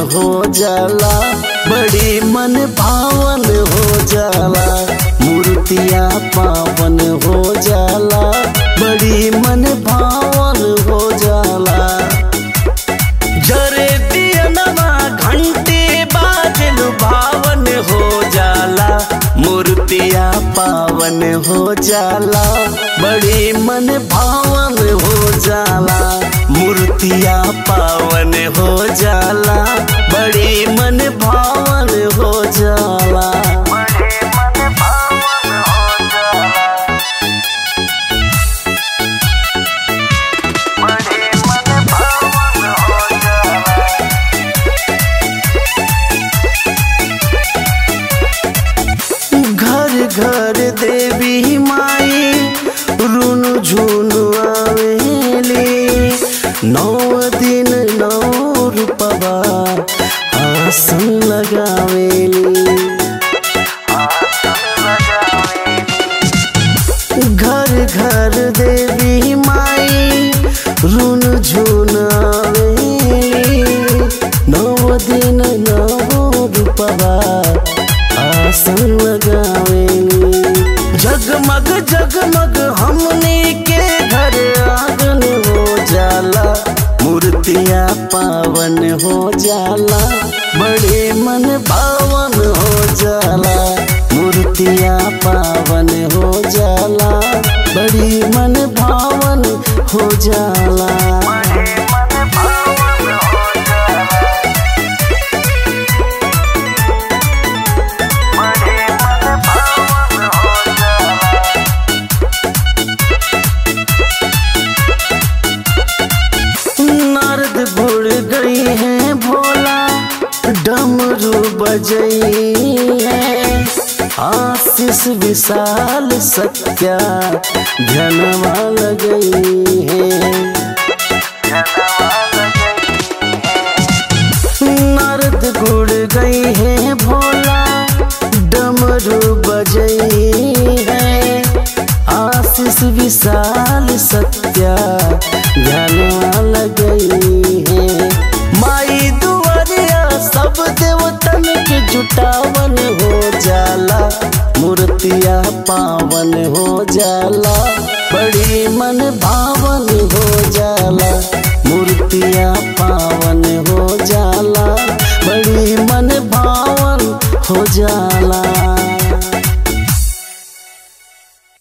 हो जाला बड़ी मन भावन हो जाला मूर्तिया पावन हो जाला बड़ी मन भावन हो जाला जरे दियनमा घंटे बाजल भावन हो जाला मूर्तिया पावन हो जाला बड़ी मन भावन हो जाला मूर्तिया पावन हो जाला बड़ी मन भावन हो जाला बड़े मन भावन हो जाला बड़े मन भावन हो जाला घर घर देवी माई रुन झुन आवेली नौ दिन नौ रूपवा आसन लगावेली आसन लगावेली घर घर देवी माई रुन झुन आवेली नौ दिन नौ रूपवा आसन लगावेली जगमग जगमग हमने के घर आंगन हो जाला मूर्तिया पावन हो जाला बड़े मन भावन हो जाला मूर्तिया पावन हो जाला बड़ी मन भावन हो जाला बड़े मन भावन हो जाला बड़े मन भावन हो जाला नारद घुड़ गई है भोला डमरू बजई है आशीष विशाल सत्या धनवा लगई है जनवा लगई है नारद गुड़ गई है भोला डमरू बजई है आशीष विशाल सत्या ज्ञानवा लगई है माई दुआरिया सब देवतन के जुटावन हो जाला मूर्तिया पावन हो जाला बड़ी मन भावन हो जाला मूर्तिया पावन हो जाला बड़ी मन भावन हो जाला